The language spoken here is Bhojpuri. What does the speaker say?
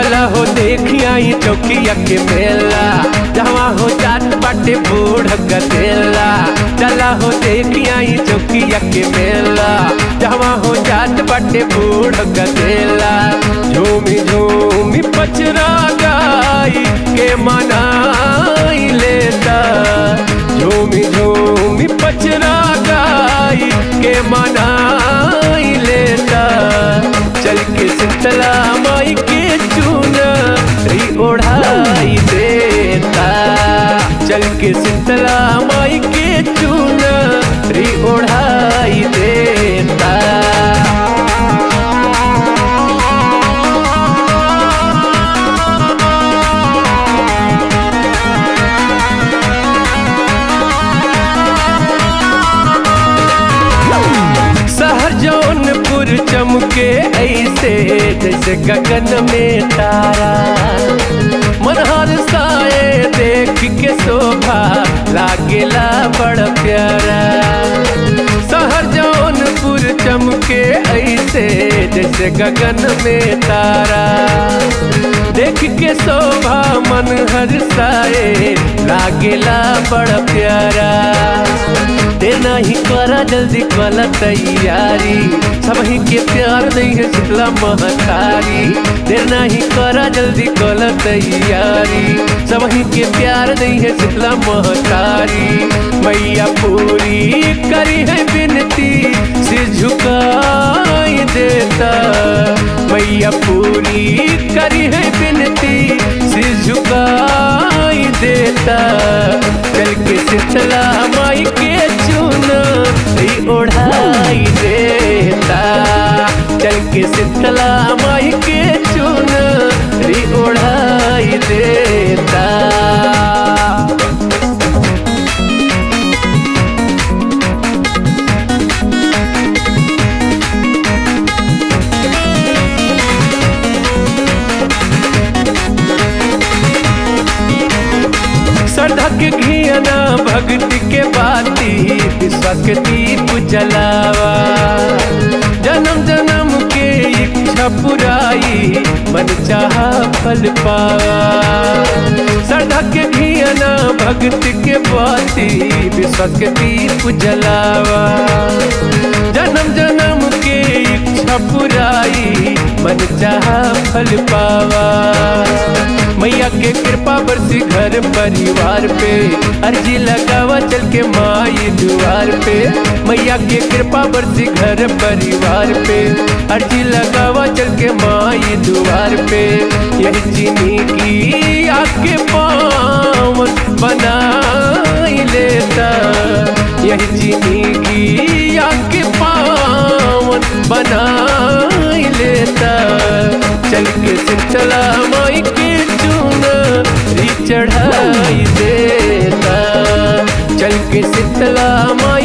चला हो देखिया ई चौकिया के मेला जहाँ हो जात बाटे बूढ़ गदेला चला हो देखिया ई चौकिया के मेला जहाँ हो जात बाटे बूढ़ गदेला झूमी झूमी पचरा गाई के मनाई लेता झूमी झूमी पचरा गाई के मनाई लेता चल के शीतला माई के चूनरी ओढ़ाई देता चल के शीतला माई के चूनरी ओढ़ाई देता शहर जौनपुर चमके ऐसे जैसे गगन में तारा मनहर साए देख के शोभा लागेला बड़ प्यारा शहर जौनपुर चमके ऐसे जैसे गगन में तारा देख के शोभा मन हर साए लागेला बड़ प्यारा देना ही करा जल्दी कला तैयारी सब ही के प्यार नहीं है शीतला महतारी देना ही करा जल्दी कला तैयारी सब ही के प्यार नहीं है शीतला महतारी मैया पूरी करी है बिनती से झुकाई देता मैया पूरी करी है बिनती से झुकाई देता चल के शीतला माई के चुनरी ओढ़ाई देता चल के शीतला माई के चुनरी ओढ़ाई देता श्रद्धा के घियाना भक्ति के बाती विश्वास के दीप जलावा जन्म जन्म के इच्छा पुराई मन चाहा फल पावा श्रद्धा के घियाना भक्ति के बाती विश्वास के दीप जलावा जन्म जन्म के इच्छा पुराई मन चाहा फल पावा मैया के कृपा बरसी घर परिवार पे अर्जी लगावा चल के माई द्वार पे मैया के कृपा बरसी घर परिवार पे अर्जी लगावा चल के माई द्वार पे यही चीनी की आके पावन बनाई लेता यही चीनी की आके पावन बनाई लेता चल के शीतला माई के चूनरी चढ़ाई देता चल के शीतला माई